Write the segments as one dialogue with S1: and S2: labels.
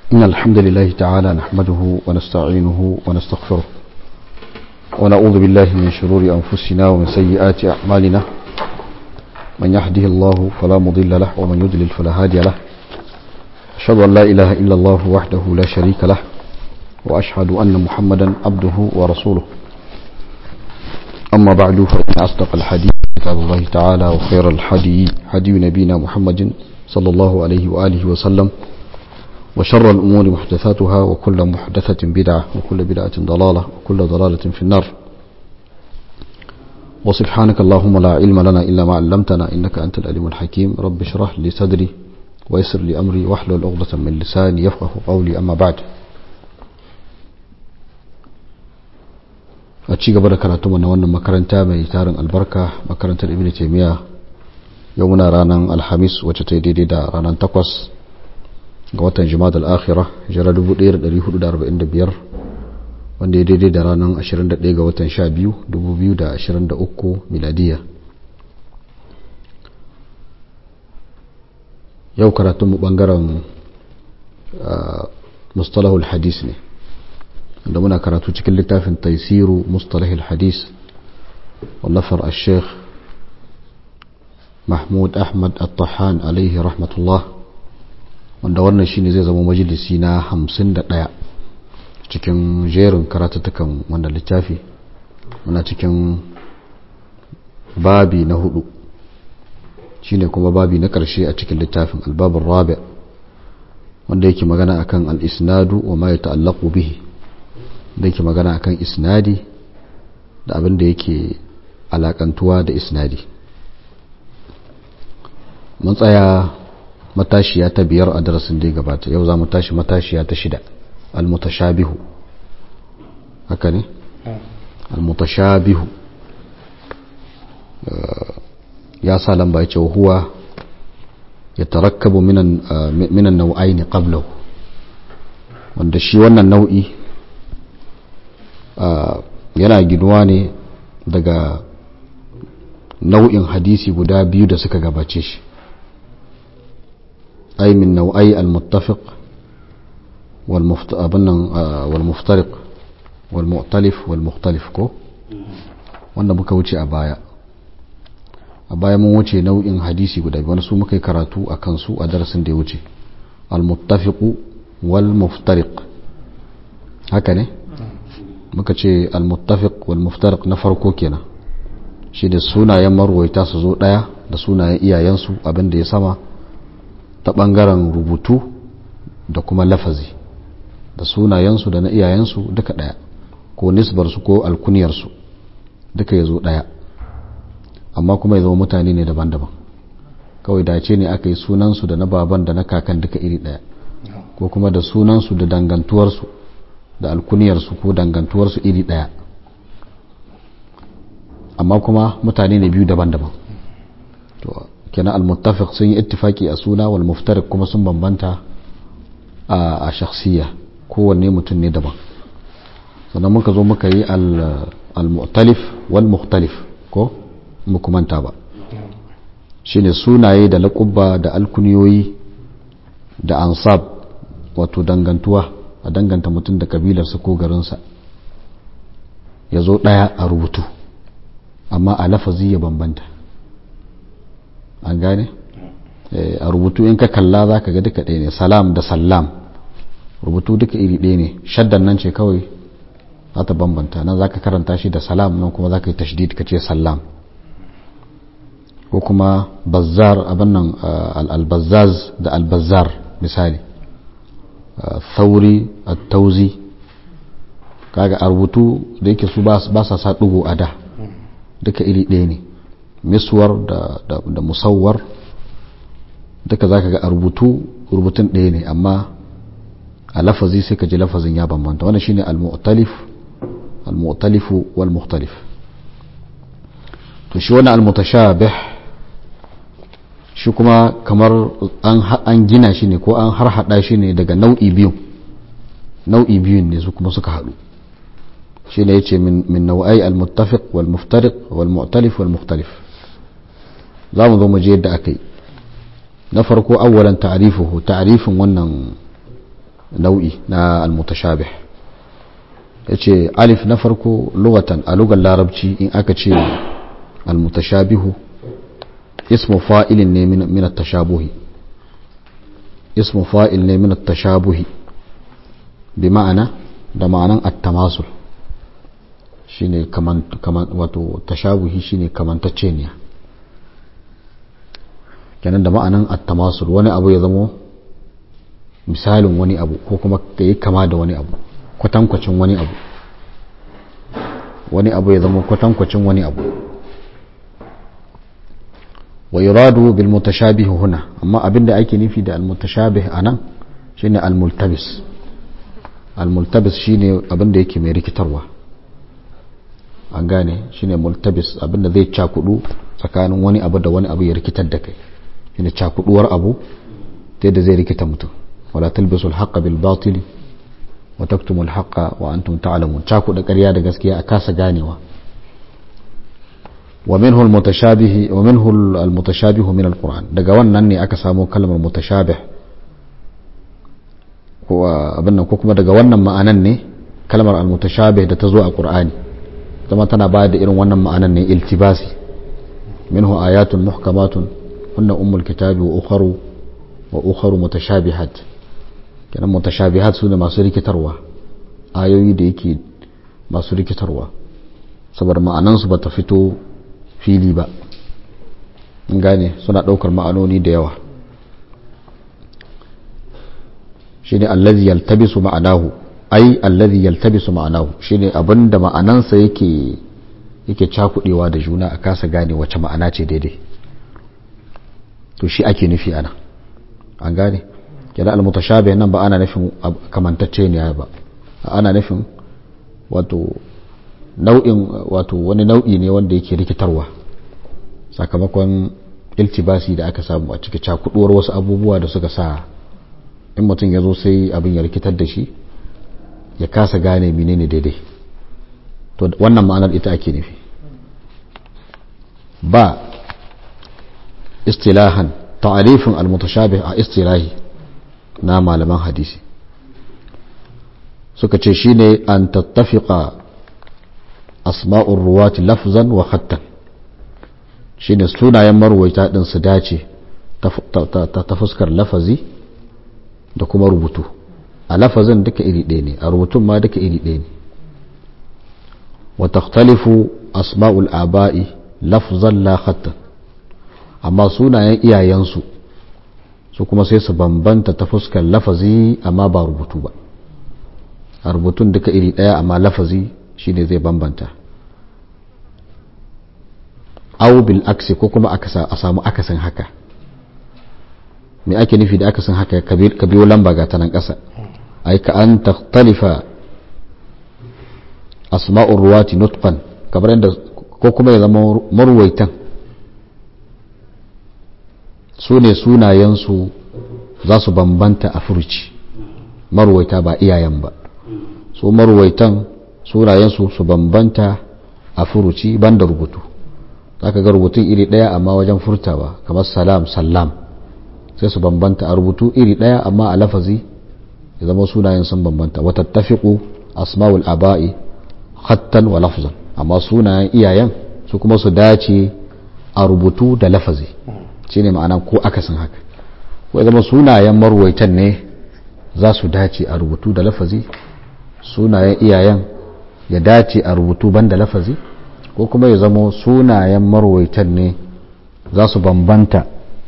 S1: إن الحمد لله تعالى نحمده ونستعينه ونستغفره ونعوذ بالله من شرور أنفسنا ومن سيئات أعمالنا من يهده الله فلا مضل له ومن يضلل فلا هادي له أشهد أن لا إله إلا الله وحده لا شريك له وأشهد أن محمدا عبده ورسوله أما بعد فإن أصدق الحديث كتاب الله تعالى وخير الحدي حدي نبينا محمد صلى الله عليه وآله وسلم وشر الأمور محدثاتها وكل محدثة بدعة وكل بدعة ضلالة وكل ضلالة في النار وسبحانك اللهم لا علم لنا إلا ما علمتنا إنك أنت العليم الحكيم رب اشرح لي صدري ويسر لي أمري واحلل عقدة من لساني يفقه قولي أما بعد a ci gaba da karatu na wannan makaranta mai tarin albarka makarantar ibn taymiya yau muna ranar alhamis wacce ta daidai da ranar takwas ga watan jima'ad al-akhira jira 1445 wanda ya daidai da ranar 21 ga watan 12 2023 miladiya yau karatun mu bangaren mustalahul hadis ne da muna karatu cikin littafin taisiru mustalahul hadis wallafar al-sheikh mahmud ahmad al-tahan alaihi rahmatullah wanda wannan shine zai zama majalisi na hamsin da ɗaya cikin jerin karatuttukan wanda littafi muna cikin babi na hudu shine kuma babi na ƙarshe a cikin littafin albabin rabi wanda yake magana akan al-isnadu wa ma ya ta'allaqu bihi da yake magana akan isnadi da abin da yake alakantuwa da isnadi mun tsaya matashiya ta biyar a darasin da ya gabata yau za mu tashi matashiya ta shida almutashabihu haka ne almutashabihu ya sa lamba ya ce huwa ya tarakkabu minan nau'ai ne qablahu wanda shi wannan nau'i yana ginuwa ne daga nau'in hadisi guda biyu da suka gabace shi أي من نوعي المتفق والمفترق والمؤتلف والمختلف ko wanda muka wuce a baya a baya mun wuce nau'in hadisi guda biyu wani su muka yi karatu a kansu a darasin da ya wuce al-muttafiqu wal muftariq haka ne muka ce al-muttafiq wal muftariq na farko kenan shi da sunayen marwaita su zo daya da sunayen iyayensu abin da ya sama ta ɓangaren rubutu da kuma lafazi da sunayensu da na iyayensu duka ɗaya ko nisbarsu ko alkuniyarsu duka ya zo ɗaya amma kuma ya zama mutane ne daban-daban kawai dace ne aka yi sunansu da na baban da na kakan duka iri ɗaya ko kuma da sunansu da dangantuwarsu da alkuniyarsu ko dangantuwarsu iri ɗaya amma kuma mutane ne biyu daban-daban kenan al-muttafiq sun yi ittifaki a suna wal muftariq kuma sun bambanta a shakhsiya kowanne mutum ne daban sannan muka zo muka yi al-mu'talif wal mukhtalif ko muku manta ba shine sunaye da laƙubba da alkuniyoyi da ansab wato dangantuwa a danganta mutum da kabilarsa ko garinsa ya zo ɗaya a rubutu amma a lafazi ya bambanta an gane a rubutu in ka kalla za ka ga duka ɗaya ne salam da salam rubutu duka iri ɗaya ne shaddan nan ce kawai za ta bambanta nan za ka karanta shi da salam nan kuma za ka yi tashdid ka ce salam ko kuma bazzar abin nan albazaz da albazar misali thauri tauzi kaga a rubutu da yake su ba sa sa ɗugo a da duka iri ɗaya ne miswar da, da, da musawwar duka za ka ga a rubutu rubutun ɗaya ne amma a lafazi sai ka ji lafazin ya bambanta wannan shine al-mu'talif al-mu'talifu wal mukhtalif to shi wannan al-mutashabih shi kuma kamar an an gina shi ne ko an har hada shi ne daga nau'i biyu nau'i biyun ne su kuma suka haɗu shi ne yace min min nau'ai al-muttafiq wal muftariq wal mu'talif wal mukhtalif za mu zo mu je yadda aka yi na farko awwalan ta'rifuhu ta'rifin wannan nau'i na almutashabih yace alif na farko lugatan a lugar larabci in aka ce almutashabihu ismu fa'ilin ne min at-tashabuhi ismu fa'il ne min at-tashabuhi bi ma'ana da ma'anan at-tamasul shine kaman kaman wato tashabuhi shine kamantacceniya kenan da ma'anan at-tamasul wani abu ya zamo misalin wani abu ko kuma ka yi kama da wani abu kwatankwacin wani abu wani abu ya zama kwatankwacin wani abu wa yuradu bil mutashabih huna amma abinda ake nufi da al mutashabih anan shine al multabis al multabis shine abinda yake mai rikitarwa an gane shine multabis abinda zai cakudu tsakanin wani abu da wani abu ya rikitar da kai shine cakuduwar abu ta yadda zai rikita mutum wala talbisul haqqa bil batili wa taktumul haqqa wa antum ta'lamun cakuda ƙarya da gaskiya a kasa ganewa wa minhu al mutashabih wa minhu al mutashabih min al qur'an daga wannan ne aka samu kalmar mutashabih ko abin nan ko kuma daga wannan ma'anan ne kalmar al mutashabih da ta zo a qur'ani zama tana bayar da irin wannan ma'anan ne iltibasi minhu ayatun muhkamatun hunna ummul kitabi wa ukharu wa ukharu mutashabihat kenan mutashabihat su ne masu rikitarwa ayoyi da yake masu rikitarwa saboda ma'anansu ba ta fito fili ba gane suna ɗaukar ma'anoni da yawa shine allazi yaltabisu ma'anahu ai allazi yaltabisu ma'anahu shine abinda ma'anansa yake yake cakudewa da juna a kasa gane wace ma'ana ce daidai to shi ake nufi ana an gane kenan almutashabih nan ba ana nufin kamantacce ne ba ana nufin wato nau'in wato wani nau'i ne wanda yake rikitarwa sakamakon iltibasi da aka samu a cikin cakuduwar wasu abubuwa da suka sa in mutum ya zo sai abin ya rikitar da shi ya kasa gane menene daidai to wannan ma'anar ita ake nufi ba istilahan ta'arifin al-mutashabih a istilahi na malaman hadisi suka ce shine an tattafiqa asma'ur ruwati lafzan wa khattan shine sunayen marwaita din su dace ta fuskar lafazi da kuma rubutu a lafazin duka iri ɗaya ne a rubutun ma duka iri ɗaya ne wa takhtalifu asma'ul aba'i lafzan la khattan amma sunayen iyayensu su kuma sai su bambanta ta fuskar lafazi amma ba rubutu ba a rubutun duka iri ɗaya amma lafazi shine zai bambanta aw bil aksi ko kuma a samu akasin haka me ake nufi da akasin haka ka biyo lamba ga ta nan ƙasa ai ka an takhtalifa asma'ur ruwati nutqan kamar yadda ko kuma ya zama marwaitan su ne sunayensu za su bambanta a furuci marwaita ba iyayen ba su marwaitan sunayensu su bambanta a furuci banda rubutu za ka ga rubutun iri ɗaya amma wajen furtawa kamar salam salam sai su bambanta a rubutu iri ɗaya amma a lafazi ya zama sunayen sun bambanta wata tafiku asma'ul aba'i hattan wa lafzan amma sunayen iyayen su kuma su dace a rubutu da lafazi shine ma'ana ko akasin haka ko zama sunayen marwaitan ne za su dace a rubutu da lafazi sunayen iyayen ya dace a rubutu banda lafazi ko kuma ya zama sunayen marwaitan ne za su bambanta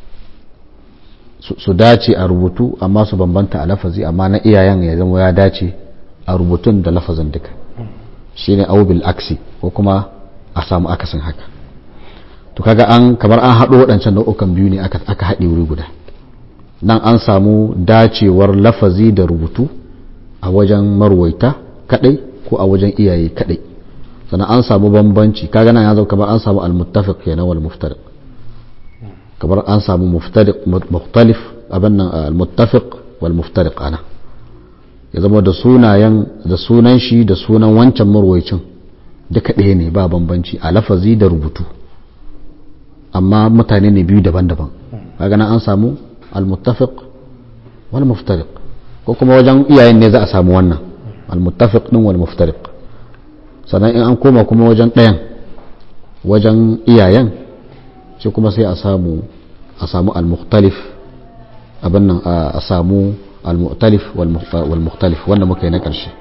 S1: su dace a rubutu amma su bambanta a lafazi amma na iyayen ya zama ya dace a rubutun da lafazin duka shine aubil aksi ko kuma a samu akasin haka to kaga an kamar an haɗo waɗancan nau'ukan biyu ne aka haɗe wuri guda nan an samu dacewar lafazi da rubutu a wajen marwaita kadai ko a wajen iyaye kadai sannan an samu bambanci kaga nan ya zama kamar an samu al-muttafiq kenan wal muftariq kamar an samu muftariq mukhtalif abin nan al-muttafiq wal muftariq ana ya zama da sunayen da sunan shi da sunan wancan marwaicin duka ɗaya ne ba bambanci a lafazi da rubutu amma mutane ne biyu daban-daban kaga nan an samu al-muttafiq wal muftariq ko kuma wajen iyayen ne za a samu wannan al-muttafiq din wal muftariq sannan in an koma kuma wajen ɗayan wajen iyayen shi kuma sai a samu a samu al-mukhtalif abin nan a samu al-mu'talif wal mukhtalif wanda muka yi na ƙarshe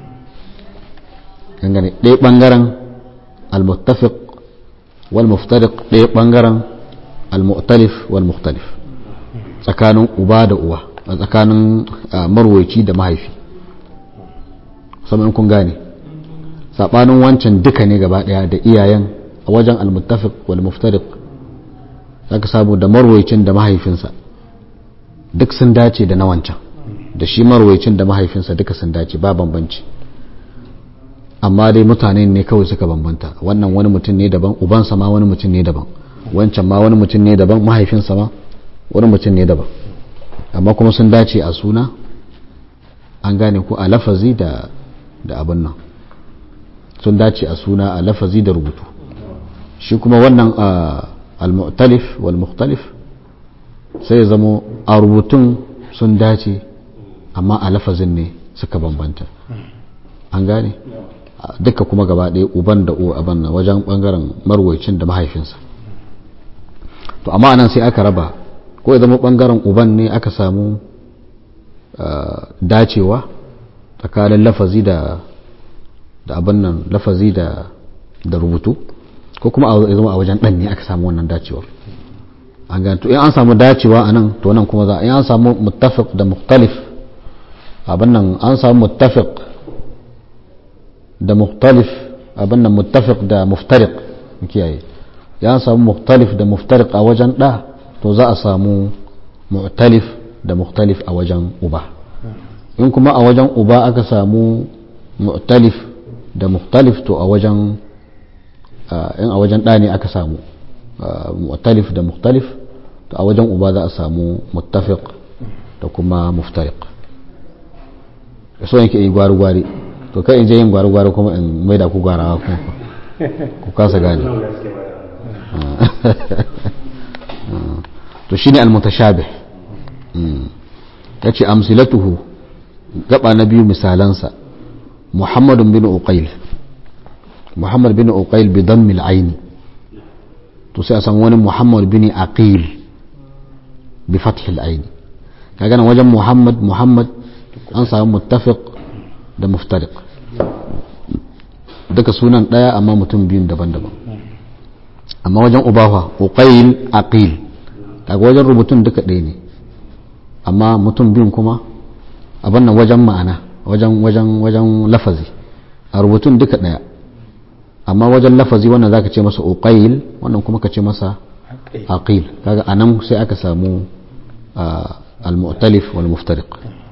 S1: gane ɗaya ɓangaren al-muttafiq wal muftariq ɗaya ɓangaren al-mu'talif wal mukhtalif tsakanin uba da uwa a tsakanin marwaici da mahaifi saman kun gane saɓanin wancan duka ne gaba ɗaya da iyayen a wajen al-muttafiq wal muftariq zaka samu da marwaicin da mahaifinsa duk sun dace da na wancan da shi marwaicin da mahaifinsa duka sun dace ba bambanci amma dai mutane ne kawai suka bambanta wannan wani mutum ne daban ubansa ma wani mutum ne daban wancan ma wani mutum ne daban mahaifinsa ma wani mutum ne daban amma kuma sun dace a suna an gane ko a lafazi da da abin nan sun dace a suna a lafazi da rubutu shi kuma wannan al-mu'talif wal mukhtalif sai ya zamo a rubutun sun dace amma a lafazin ne suka bambanta an gane duka kuma gaba ɗaya uban da uwa abin nan wajen bangaren marwaicin da mahaifinsa to amma anan sai aka raba ko ya zama bangaren uban ne aka samu dacewa tsakanin lafazi da da abin nan lafazi da da rubutu ko kuma ya zama a wajen ɗan ne aka samu wannan dacewar an gane to in an samu dacewa a nan to nan kuma za in an samu muttafiq da mukhtalif abin nan an samu muttafiq da mukhtalif abin nan muttafiq da muftariq kiyaye ya samu mukhtalif da muftariq a wajen ɗa to za a samu mu'talif da mukhtalif a wajen uba in kuma a wajen uba aka samu mu'talif da mukhtalif to a wajen in a wajen ɗa ne aka samu mu'talif da mukhtalif to a wajen uba za a samu muttafiq da kuma muftariq so yake yi gwari-gwari to kai in je yin gwari-gwari kuma in mai da ku gwarawa kuma ku kasa gane to shine al-mutashabih yace amsilatuhu gaba na biyu misalansa محمد بن أقيل محمد بن أقيل بضم العين تسي أسمون محمد بن أقيل بفتح العين كأنا وجه محمد محمد أنسى متفق ده مفترق duka sunan ɗaya amma mutum biyun daban-daban amma wajen ubafa uqail aqil daga wajen rubutun duka ɗaya ne amma mutum biyun kuma abin nan wajen ma'ana wajen wajen wajen lafazi a rubutun duka daya amma wajen lafazi wannan zaka ce masa uqail wannan kuma ka ce masa aqil kaga anan sai aka samu al-mu'talif wal muftariq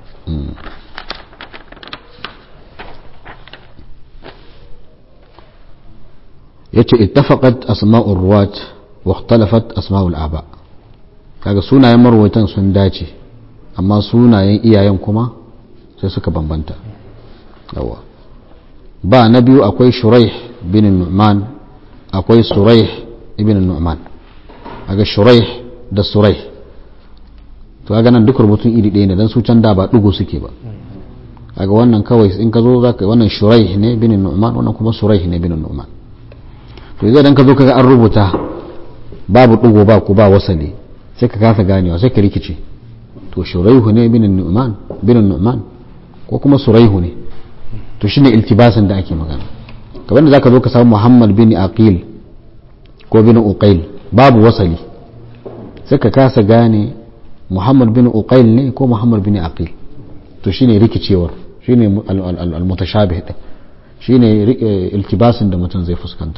S1: yace ittafaqat asma'ur ruwat wa ikhtalafat asma'ul aba kaga sunayen marwaitan sun dace amma sunayen iyayen kuma sai suka bambanta yawa ba na biyu akwai shuraih bin nu'man akwai suraih ibn nu'man aga shuraih da suraih to kaga nan duk rubutun iri ɗaya ne dan su can da ba dugo suke ba kaga wannan kawai in ka zo zaka wannan shuraih ne bin nu'man wannan kuma suraih ne bin nu'man to idan ka zo kaga an rubuta babu dugo ba ku ba wasali sai ka kasa ganewa sai ka rikice to shuraihu ne bin nu'man bin nu'man ko kuma suraihu ne to shine iltibasin da ake magana kamar da zaka zo ka samu Muhammad bin Aqil ko bin Uqail babu wasali sai ka kasa gane Muhammad bin Uqail ne ko Muhammad bin Aqil to shine rikicewar shine al-mutashabih din shine iltibasin da mutum zai fuskanta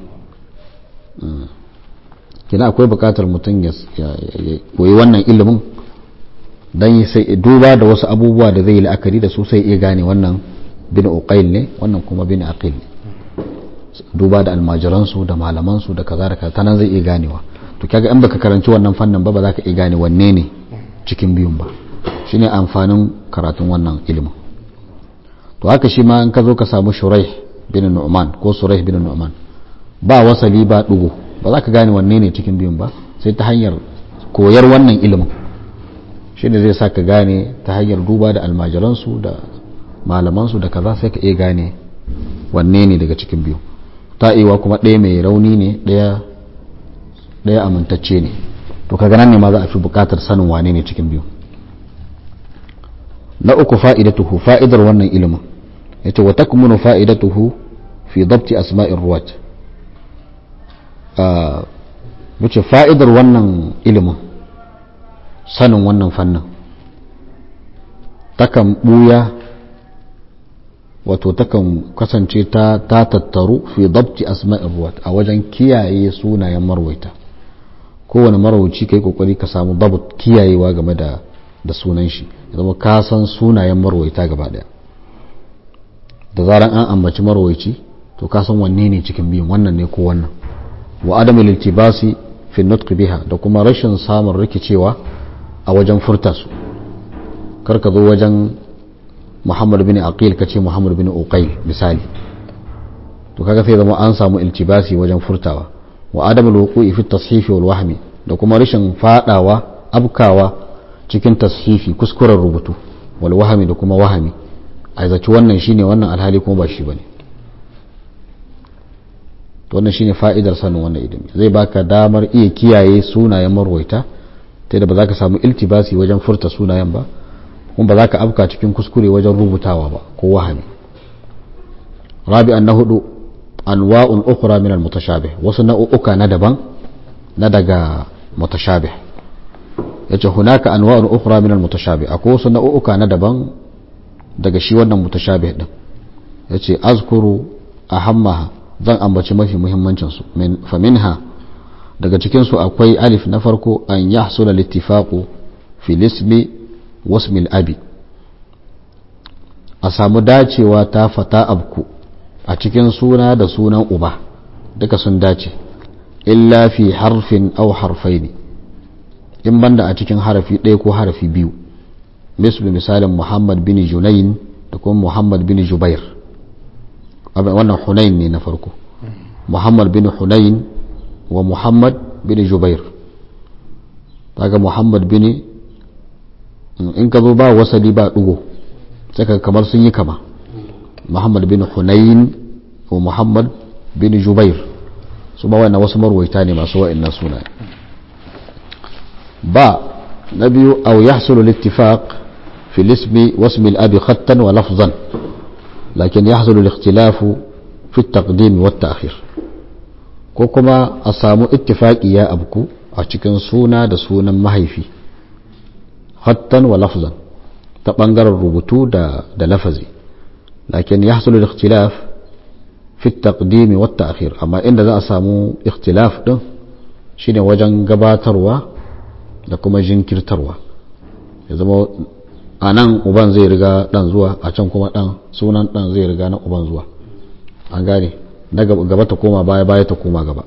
S1: kina akwai bukatar mutum ya koyi wannan ilimin dan sai duba da wasu abubuwa da zai yi la'akari da su sai iya gane wannan bin uqail ne wannan kuma bin aqil ne duba da almajiransu da malamansu da kaza da kaza ta nan zai iya ganewa to kaga in baka karanci wannan fannin ba ba za ka iya gane wanne ne cikin biyun ba shine amfanin karatun wannan ilimin to haka shi ma in ka zo ka samu shuraih bin nu'man ko suraih bin nu'man ba wasali ba dugu ba za ka gane wanne ne cikin biyun ba sai ta hanyar koyar wannan ilimin shi ne zai sa ka gane ta hanyar duba da almajiransu da malamansu da kaza sai ka iya gane wanne ne daga cikin biyu ta iya kuma ɗaya mai rauni ne ɗaya amintacce ne to kaga nan ne ma za a fi buƙatar sanin wane ne cikin biyu na uku fa'idatuhu fa'idar wannan ilimin yace wa takmunu fa'idatuhu fi dabti asma'ir ruwat wuce fa'idar wannan ilimin sanin wannan fannin takan buya wato takan kasance ta tattaru fi dabti asma'ir ruwat a wajen kiyaye sunayen marwaita kowane marauci kai kokari ka samu dabt kiyayewa game da da sunan shi zama ka san sunayen marwaita gaba daya da zaran an ambaci marwaici to ka san wanne ne cikin biyun wannan ne ko wannan wa adamu liltibasi fi nutq biha da kuma rashin samun rikicewa a wajen furta su kar ka zo wajen Muhammad bin Aqil ka ce Muhammad bin Uqayl misali to kaga sai zama an samu iltibasi wajen furtawa wa adamu alwuqu'i fi tashifi wal wahmi da kuma rashin fadawa abkawa cikin tashifi kuskuren rubutu wal wahmi da kuma wahami a zaci wannan shine wannan alhali kuma ba shi bane to wannan shine fa'idar sanin wannan ilimi zai baka damar iya kiyaye sunayen marwaita ta da ba za ka samu iltibasi wajen furta sunayen ba kuma ba za ka afka cikin kuskure wajen rubutawa ba ko wahami rabi'an na hudu anwa'un ukhra min al-mutashabih wasu nau'uka na daban na daga mutashabih yace hunaka anwa'un ukhra min al-mutashabih akwai wasu nau'uka na daban daga shi wannan mutashabih din yace azkuru ahammaha zan ambaci mafi muhimmancin su min fa minha daga cikin su akwai alif na farko an yahsula al-ittifaqu fi ismi wasmi al-abi a samu dacewa ta fata abku a cikin suna da sunan uba duka sun dace illa fi harfin au harfai ne in banda a cikin harafi ɗaya ko harafi biyu misali misalin muhammad bin junayin da kuma muhammad bin jubair wannan hunayin ne na farko muhammad bin hunayin wa muhammad bin jubair daga muhammad bin in ka zo ba wasali ba ɗugo sai kamar sun yi kama muhammad bin hunayin wa muhammad bin jubair su ba wannan wasu marwaita ne masu wa'annan suna ba na biyu aw yahsulu al-ittifaq fi al-ismi wasmi al-abi khattan wa lafzan lakin yahsulu al-ikhtilaf fi at-taqdim wa at-ta'khir ko kuma a samu ittifaqi ya abku a cikin suna da sunan mahaifi khattan wa lafzan ta bangaren rubutu da da lafazi لكن يحصل الاختلاف في التقديم والتأخير أما إن ذا أسامو اختلاف ده شيني وجن gabatarwa da kuma jinkirtarwa ya zama a nan uban zai riga dan zuwa a can kuma dan sunan dan zai riga na uban zuwa an gane na gaba ta koma baya baya ta koma gaba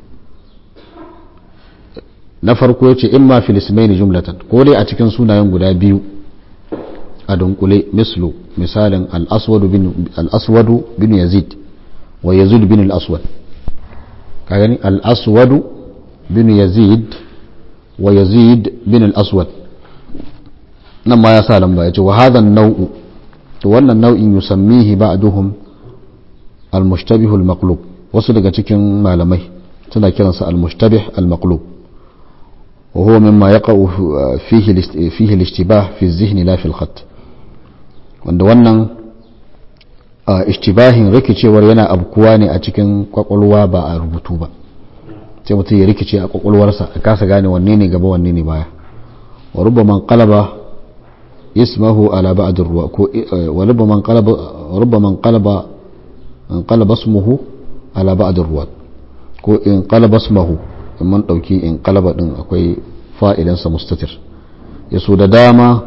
S1: na farko yace imma fil ismaini jumlatan ko dai a cikin sunayen guda biyu a dunkule mislu misalin al'aswadu bin yazid wa yazid bin al'aswad ka gani al'aswadu bin yazid wa yazid bin al'aswad nan ma ya sa lamba ya ce wa hadan nau'u to wannan nau'in yusammihi ba'duhum al-mushtabihul maqlub wasu daga cikin malamai suna kiransa al-mushtabih al-maqlub وهو مما يقع فيه فيه الاشتباه في الذهن لا في الخط wanda wannan ishtibahin rikicewar yana abkuwa ne a cikin kwakwalwa ba a rubutu ba sai mutum ya rikice a kwakwalwarsa a kasa gane wanne ne gaba wanne ne baya wa rubbaman qalaba ismahu ala ba'd ruwa ko wa rubbaman qalaba rubbaman qalaba in qalaba ismuhu ala ba'd ruwa ko in qalaba ismuhu in mun dauki in qalaba din akwai fa'idansa mustatir yaso da dama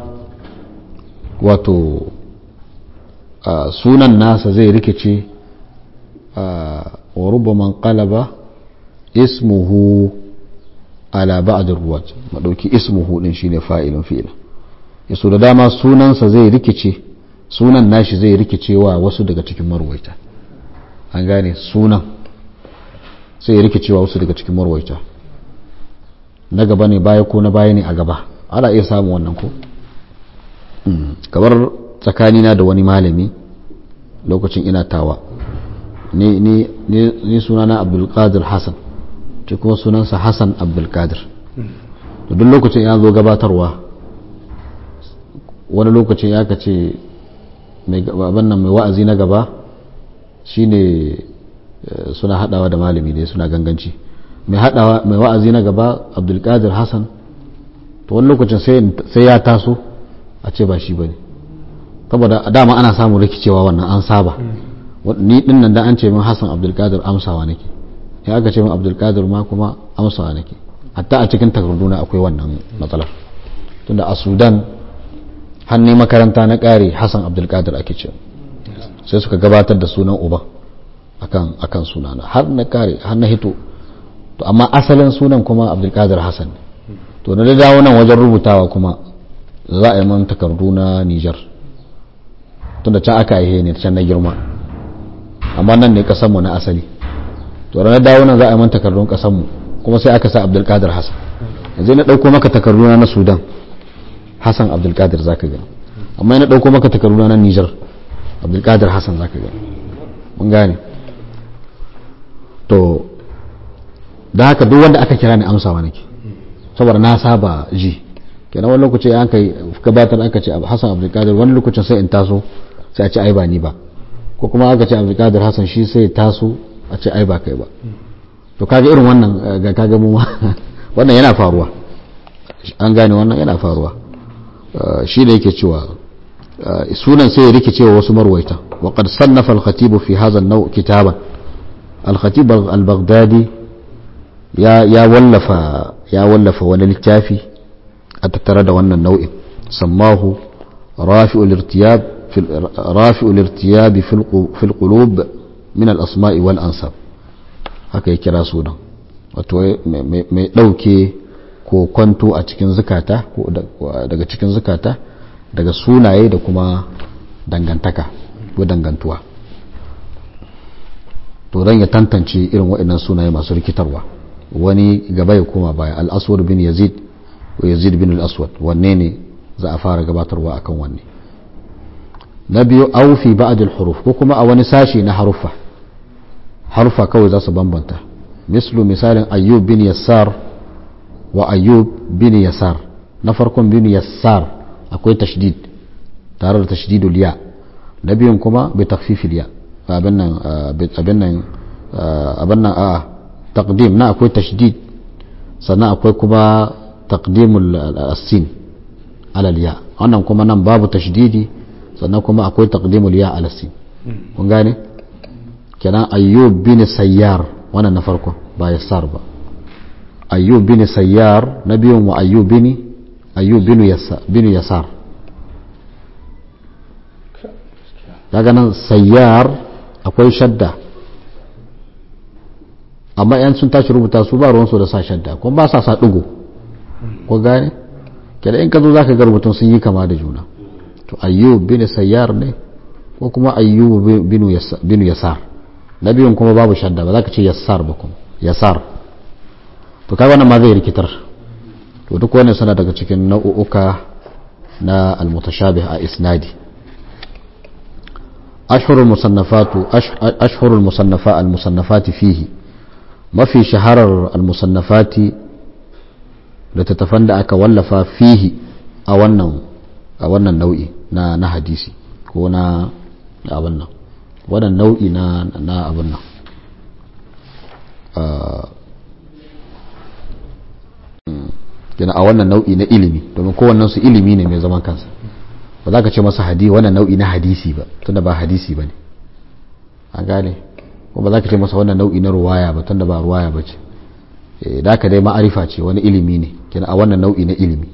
S1: wato sunan nasa zai rikice wa rubbaman qalaba ismuhu ala ba'd ruwat madauki ismuhu din shine fa'ilun fi'il yaso da dama sunansa zai rikice sunan nashi zai rikicewa wasu daga cikin marwaita an gane sunan sai ya rikicewa wasu daga cikin marwaita na gaba ne baya ko na baya ne a gaba ana iya samun wannan ko kamar tsakanina da wani malami lokacin ina tawa ni ni ni sunana abdulkadir hassan ce kuma sunansa hassan abdulkadir da duk lokacin ya zo gabatarwa wani lokacin ya kace abin nan mai wa'azi na gaba shine suna hadawa da malami ne suna ganganci mai hadawa mai wa'azi na gaba abdulkadir hassan to wani lokacin sai ya taso a ce ba shi bane saboda dama ana samun rikicewa wannan an saba ni din nan da an ce min hassan abdulkadir amsawa nake ya aka ce min abdulkadir ma kuma amsawa nake hatta a cikin takarduna akwai wannan matsalar tunda a sudan hannun makaranta na ƙare hassan abdulkadir ake ce sai suka gabatar da sunan uba akan akan sunana har na ƙare har na hito to amma asalin sunan kuma abdulkadir hassan to na dawo nan wajen rubutawa kuma za a yi man takardu na nijar tunda can aka aihe ne can na girma amma nan ne kasanmu na asali to ranar dawo nan za a yi man takardun kasanmu kuma sai aka sa abdulkadir hassan yanzu na ɗauko maka takarduna na sudan hassan abdulkadir za ka gani amma yana ɗauko maka takarduna na nijar abdulkadir hassan za ka gani mun gane to da haka duk wanda aka kira ni amsawa nake saboda na saba ji kenan wani lokaci an kai gabatar aka ce hassan abdulkadir wani lokacin sai in taso sai a ce ai ba ni ba ko kuma aka ce abdulkadir hassan shi sai taso a ce ai ba kai ba to kaga irin wannan ga kaga mu wannan yana faruwa an gane wannan yana faruwa shi ne yake cewa sunan sai ya rikice wa wasu marwaita wa qad sannafa al-khatib fi hadha an-naw kitaban al-khatib al-baghdadi ya ya wallafa ya wallafa wani littafi a tattare da wannan nau'in sammahu rafi'ul irtiyab rafi'ul irtiyab fi al-qulub min al-asma'i wal ansab haka ya kira sunan wato mai ɗauke ko kwanto a cikin zukata ko daga cikin zukata daga sunaye da kuma dangantaka ko dangantuwa to don ya tantance irin waɗannan sunaye masu rikitarwa wani gaba ya koma baya al-aswad bin yazid ko yazid bin al-aswad wanne ne za a fara gabatarwa akan wanne na biyu aufi ba'd al-huruf ko kuma a wani sashi na haruffa harfa kawai za su bambanta mislu misalin ayyub bin yassar wa ayyub bin yasar na farkon bin yassar akwai tashdid tare da tashdidul ya na biyun kuma bai takfifil ya abin nan abin nan abin nan a taqdim na akwai tashdid sannan akwai kuma taqdimul asin alal ya wannan kuma nan babu tashdidi sannan kuma akwai taqdimul ya alal sin kun gane kenan ayyub bin sayyar wannan na farko ba yassar ba ayyub bin sayyar na biyun wa ayyub bin ayyub bin yasar bin yasar daga nan sayyar akwai shadda amma yan sun tashi rubuta su ba ruwansu da sa shadda kuma ba sa sa digo ko gane kenan in ka zo zaka ga rubutun sun yi kama da juna to ayyub bin sayyar ne ko kuma ayyub bin yasar na biyun kuma babu shadda ba za ka ce yassar ba kuma yassar to kai wannan ma zai rikitar to duk wannan suna daga cikin nau'uka na almutashabih a isnadi ashhurul musannafatu ashhurul musannafa almusannafati fihi mafi shaharar almusannafati da tattafan da aka wallafa fihi a wannan a wannan nau'i na na hadisi ko na abin nan wannan nau'i na na abin nan yana a wannan nau'i na ilimi domin kowannen su ilimi ne mai zaman kansa ba za ka ce masa hadi wannan nau'i na hadisi ba tunda ba hadisi ba ne an gane ko ba za ka ce masa wannan nau'i na ruwaya ba tunda ba ruwaya ba ce da ka dai ma'arifa ce wani ilimi ne kenan a wannan nau'i na ilimi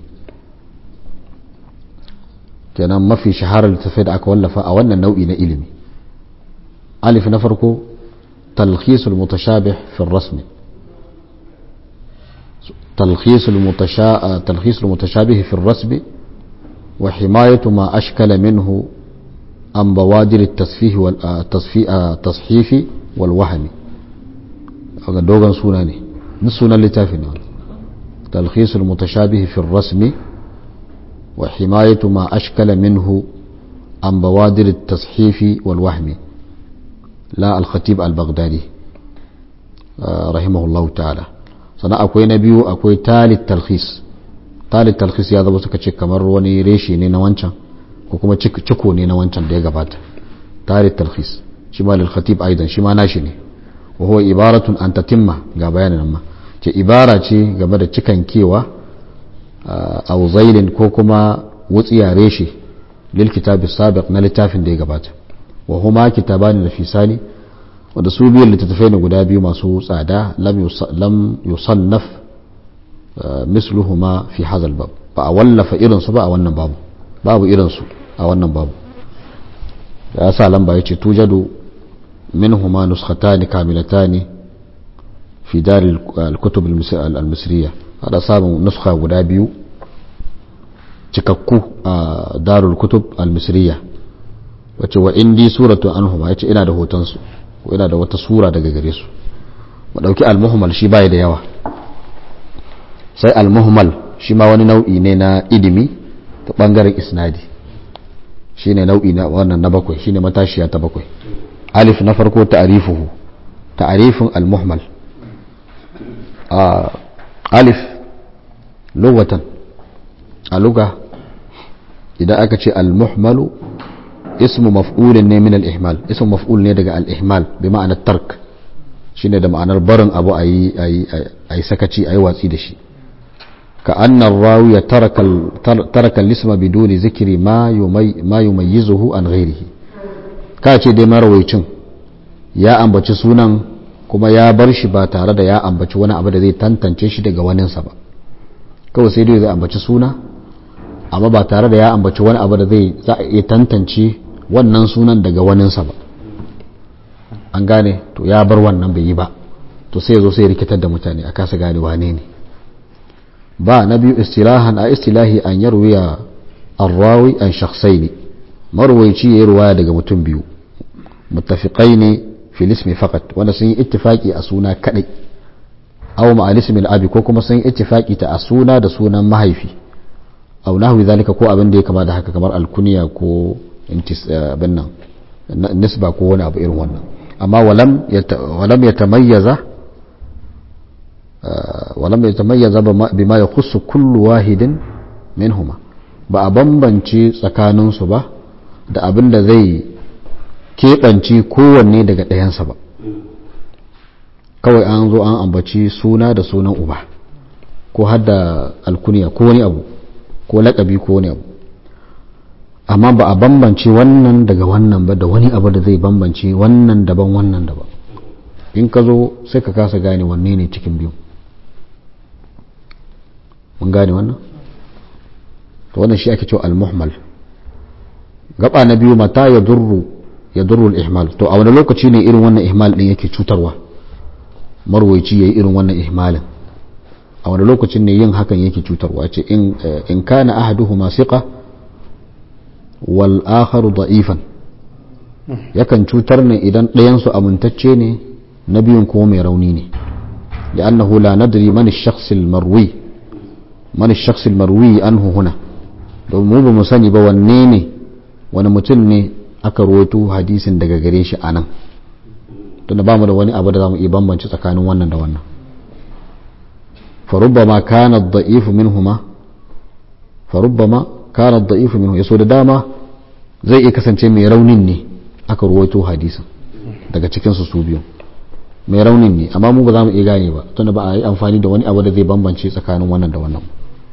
S1: kenan mafi shaharar littattafai da aka wallafa a wannan nau'i na ilimi ألف نفركو تلخيص المتشابه في الرسم تلخيص المتشا... تلخيص المتشابه في الرسم وحماية ما أشكل منه عن بوادر التصفيه والتصحيف والوهم دوغان سوناني من سونا لتافنا تلخيص المتشابه في الرسم wa himayatu ma ashkala minhu an bawadir at-tashifi wal wahmi la al-khatib al-baghdadi rahimahullahu ta'ala sannan akwai na biyu akwai talit talhis talit talhis ya zama suka ce kamar wani reshe ne na wancan ko kuma ciko ne na wancan da ya gabata talit talhis shi ma lil khatib aidan shi ma nashi ne wa huwa ibaratun an tatimma ga bayanin nan ma ce ibara ce game da cikan kewa a zailin ko kuma wutsiya reshe lil kitabi sabiq na littafin da ya gabata wa huma kitabani da fisani wanda su biyan littattafai ne guda biyu masu tsada lam yusannaf misluhuma fi hazal bab ba a wallafa irinsu ba a wannan babu babu irinsu a wannan babu ya sa lamba ya ce tujadu minhuma nuskhatani kamilatani fi dari al-kutub al-misriya hada samun nuskha guda biyu cikakku a darul kutub al-misriya wace wa indi suratu anhuma yace ina da hotonsu ko yana da wata sura daga gare su mu dauki al-muhmal shi bai da yawa sai al-muhmal shi ma wani nau'i ne na ilimi ta bangaren isnadi shine nau'i na wannan na bakwai shine matashiya ta bakwai alif na farko ta'rifuhu ta'rifin al-muhmal a alif lugatan a luga idan aka ce al-muhmalu اسم مفعول ne min al-ihmal ism maf'ul ne daga al-ihmal bi ma'anar tark shine da ma'anar barin abu ayi ayi ayi sakaci ayi watsi da shi ka anna rawiya taraka taraka al-isma biduni zikri ma yumay ma yumayyizuhu an ghairihi ka ce dai marawaycin ya ambaci sunan kuma ya bar shi ba tare da ya ambaci wani abu da zai tantance shi daga waninsa ba kawai sai dai zai ambaci suna amma ba tare da ya ambaci wani abu da zai za a iya tantance wannan sunan daga waninsa ba an gane to ya bar wannan bai yi ba to sai zo sai rikitar da mutane a kasa gane wane ne ba na biyu istilahan a istilahi an yarwiya arrawi an shakhsai ne marwaici ya yi ruwaya daga mutum biyu muttafiqai ne fil ismi faqat wanda sun yi ittifaki a suna kadai aw ma'al ismi al-abi ko kuma sun yi ittifaki ta a suna da sunan mahaifi aw nahwi zalika ko abin da ya kama da haka kamar alkuniya ko intis abin nan nisba ko wani abu irin wannan amma walam walam yatamayyaza walam yatamayyaza bima yakhussu kullu wahidin minhuma ba a bambance tsakanin su ba da abin da zai keɓance kowanne daga ɗayansa ba kawai an zo an ambaci suna da sunan uba ko hadda alkuniya ko wani abu ko laƙabi ko wani abu amma ba a bambance wannan daga wannan ba da wani abu da zai bambance wannan daban wannan daban in ka zo sai ka kasa gane wanne ne cikin biyu mun gane wannan to wannan shi ake cewa al-muhmal gaba na biyu mata ya durru ya durru al-ihmal to a wani lokaci ne irin wannan ihmal din yake cutarwa marwaici yayi irin wannan ihmalin a wani lokacin ne yin hakan yake cutarwa ce in kana ahaduhuma siqa wal akharu da'ifan yakan cutar ne idan ɗayan su amintacce ne na biyun kuma mai rauni ne لأنه لا ندري من الشخص المروي من الشخص المروي عنه هنا domin mu ba mu sani ba wanne ne wani mutum ne aka rawaito hadisin daga gare shi a nan tunda ba mu da wani abu da za mu iya bambance tsakanin wannan da wannan فربما كان الضعيف منهما فربما كان الضعيف منه yaso da dama zai iya kasance mai raunin ne aka ruwaito hadisin daga cikin su su biyu mai raunin ne amma mu ba za mu iya gane ba tunda ba a yi amfani da wani abu da zai bambance tsakanin wannan da wannan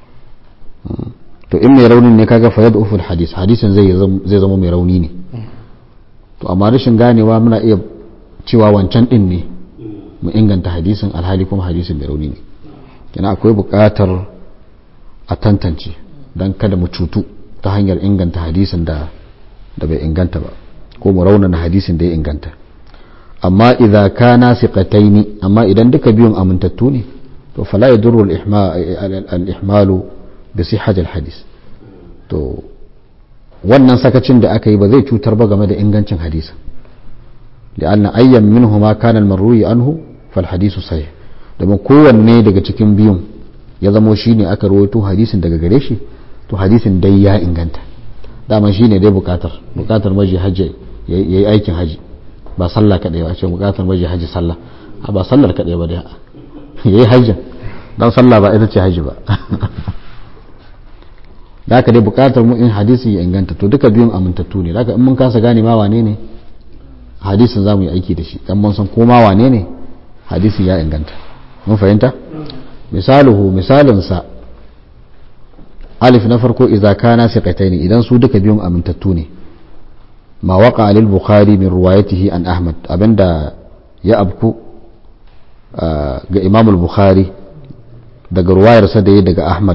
S1: to in mai raunin ne kaga fa yad'ufu hadis hadisin zai zai zama mai rauni ne to amma rashin ganewa muna iya cewa wancan din ne mu inganta hadisin alhali kuma hadisin mai rauni ne kina akwai buƙatar a tantance don kada mu cutu ta hanyar inganta hadisin da da bai inganta ba ko mu raunana hadisin da ya inganta amma idza kana siqataini amma idan duka biyun amintattu ne to fala yadurru al-ihmalu bi sihhati al-hadis to wannan sakacin da aka yi ba zai cutar ba game da ingancin hadisin لأن أيا منهما كان المروي عنه فالحديث صحيح domin kowanne daga cikin biyun ya zamo shi ne aka rawaito hadisin daga gare shi to hadisin dai ya inganta dama shine dai bukatar bukatar maji hajji yayi aikin haji ba sallah kadai ba ce bukatar maji haji sallah a ba sallar kadai ba dai yayi hajjin dan sallah ba ita ce haji ba da haka dai bukatar mu in hadisin ya inganta to duka biyun amintattu ne da haka in mun kasa gane ma wane ne hadisin za mu yi aiki da shi dan mun san ko ma wane ne hadisin ya inganta mun fahimta misaluhu misalinsa alif na farko idza kana siqataini idan su duka biyun amintattu ne ma waqa lil bukhari min riwayatihi an ahmad abinda ya abku ga imam al-bukhari daga ruwayarsa da ya daga ahmad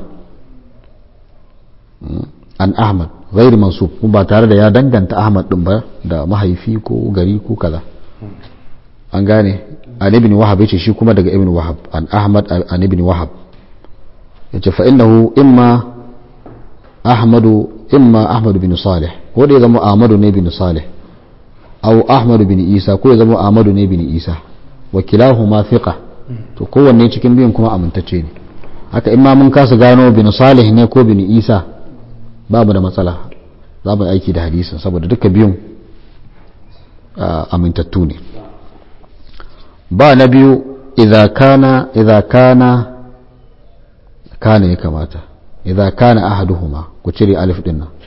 S1: an ahmad ghair mansub ba tare da ya danganta ahmad din ba da mahaifi ko gari ko kaza an gane an ibn wahab yace shi kuma daga ibn wahab an ahmad an ibn wahab yace fa innahu imma ahmadu imma ahmad bin salih ko da ya zama ahmadu ne bin salih aw ahmad bin isa ko ya zama ahmadu ne bin isa wa kilahuma thiqa to kowanne cikin biyun kuma amintacce ne haka imma mun kasa gano bin salih ne ko bin isa babu da matsala za mu aiki da hadisin saboda duka biyun amintattu ne ba na biyu idza kana idza kana kana ya kamata idza kana ahaduhuma ku cire alif din nan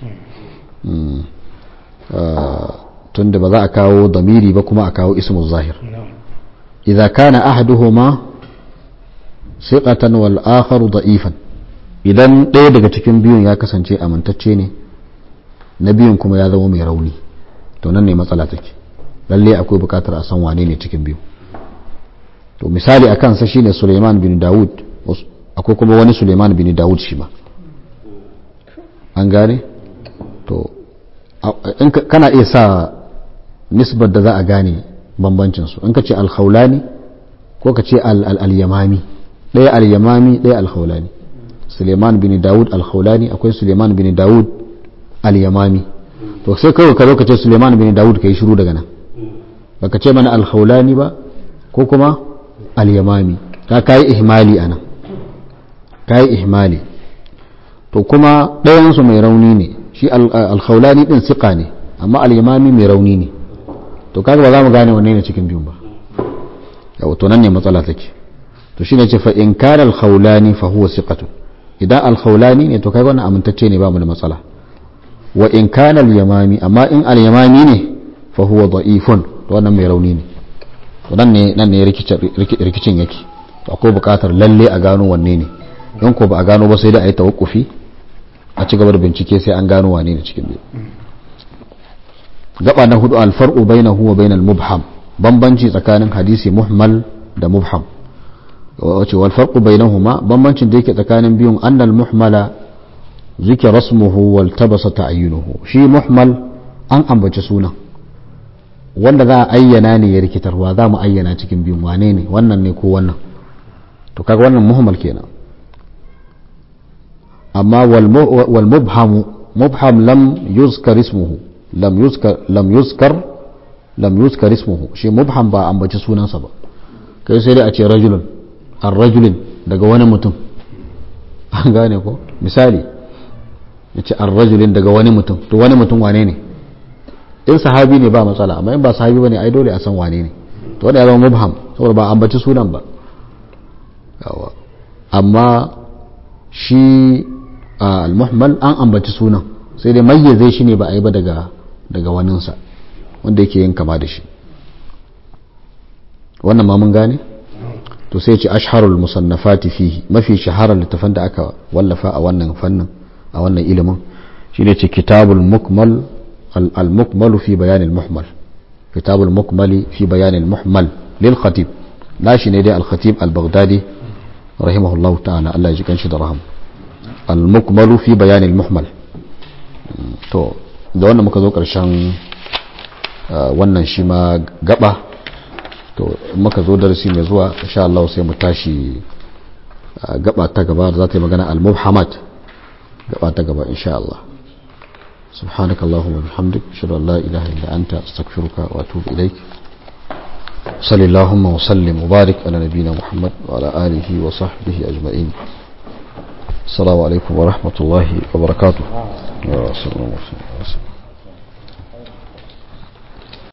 S1: tunda ba za a kawo damiri ba kuma a kawo ismu zahir idza kana ahaduhuma siqatan wal akharu da'ifan idan ɗaya daga cikin biyun ya kasance amintacce ne na biyun kuma ya zama mai rauni to nan ne matsala take lalle akwai bukatar a san wane ne cikin biyu to misali a kansa shine Suleiman bin Dawud akwai kuma wani Suleiman bin Dawud shi ma an gane to in kana iya sa nisbar da za a gane bambancin su in ka ce al-khawlani ko ka ce al-yamami ɗaya al-yamami ɗaya al-khawlani Suleiman bin Dawud al-khawlani akwai Suleiman bin Dawud al-yamami to sai kawai ka zo ka ce Suleiman bin Dawud ka yi shiru daga nan baka ce mana al-khawlani ba ko kuma al-yamami ka kai ihmali ana kai ihmali to kuma ɗayan su mai rauni ne shi al-khawlani din siqa ne amma al-yamami mai rauni ne to kaga ba za mu gane wanne ne cikin biyun ba yawa to nan ne matsala take to shine ce fa in kana al-khawlani fa huwa siqatun idan al-khawlani ne to kai wannan amintacce ne ba mu da matsala wa in kana al-yamami amma in al-yamami ne fa huwa da'ifun to wannan mai rauni ne to nan ne nan ne rikicin yake to akwai buƙatar lalle a gano wanne ne in ko ba a gano ba sai da a yi tawakkufi a ci gaba da bincike sai an gano wane ne cikin biyu gaba na hudu alfar'u bainahu wa bainal mubham bambanci tsakanin hadisi muhmal da mubham wace wal farqu bainahuma bambancin da yake tsakanin biyun annal muhmala zikra rasmuhu wal tabasa ta'yinuhu shi muhmal an ambaci sunan wanda za a ayyana ne ya rikitarwa za mu ayyana cikin biyun wane ne wannan ne ko wannan to kaga wannan muhmal kenan amma wal mubhamu mubham lam yuzkar ismuhu lam yuzkar lam yuzkar lam yuzkar ismuhu shi mubham ba ambaci sunansa ba kai sai dai a ce rajulun ar rajulin daga wani mutum an gane ko misali ya ce ar rajulin daga wani mutum to wani mutum wane ne in sahabi ne ba matsala amma in ba sahabi bane ai dole a san wane ne to wanda ya zama mubham saboda ba ambaci sunan ba amma shi al-muhmal an ambaci sunan sai dai mayyaze shi ne ba a yi ba daga daga waninsa wanda yake yin kama da shi wannan ma mun gane to sai ce ashharul musannafati fihi mafi shaharar littafan da aka wallafa a wannan fannin a wannan ilimin shine ce kitabul mukmal al-mukmal fi bayan al-muhmal kitabul mukmali fi bayan al-muhmal lil khatib nashi ne dai al-khatib al-baghdadi rahimahullahu ta'ala Allah ya ji kanshi da rahama al-mukmalu fi bayan al-muhmal to da wannan muka zo karshen wannan shi ma gaba to muka zo darasi mai zuwa insha Allah sai mu tashi gaba ta gaba za ta yi magana al-mubhamat gaba ta gaba insha Allah سبحانك اللهم وبحمدك اشهد ان لا اله الا انت استغفرك واتوب اليك صلى اللهم وسلم وبارك على نبينا محمد وعلى اله وصحبه اجمعين assalamu alaikum wa rahmatullahi wa barakatuh